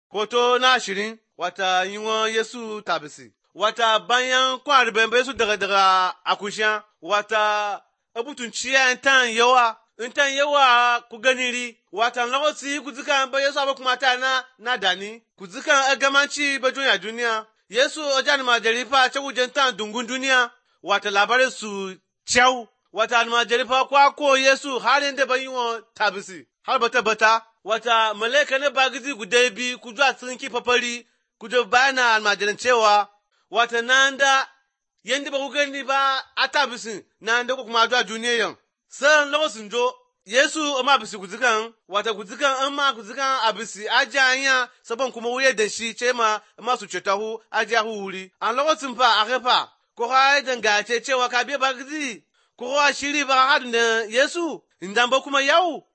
Hoto na ashirin wata yiwon Yesu tabisi. Wata bayan kwan bembe Yesu daga daga akusha wata abutun ciya tan yawa in tan yawa ku ganiri wata lokaci ku zikan ba Yesu abu kuma ta na na dani ku zikan agamanci ba duniya duniya Yesu ojan majari fa ce wujen tan dungun duniya wata labarin su cew wata almajari fa kwa ko Yesu har inda ban yiwon tabisi har bata bata wata malaika ne ba gizi guda bi ku zuwa tsinki fafari ku je bayana almajiran cewa wata nan da yanda ba ku gani ba a tabisin nan da ku kuma zuwa duniya yan san lokacin jo Yesu ma bisi kuzikan wata kuzikan an ma kuzikan a bisi aji anya sabon kuma wuye da shi ce ma ma su ce tahu aji a wuri an lokacin fa a kafa ko ha dangace cewa ka biya ba gizi ko ha shiri ba hadin da Yesu indan ba kuma yau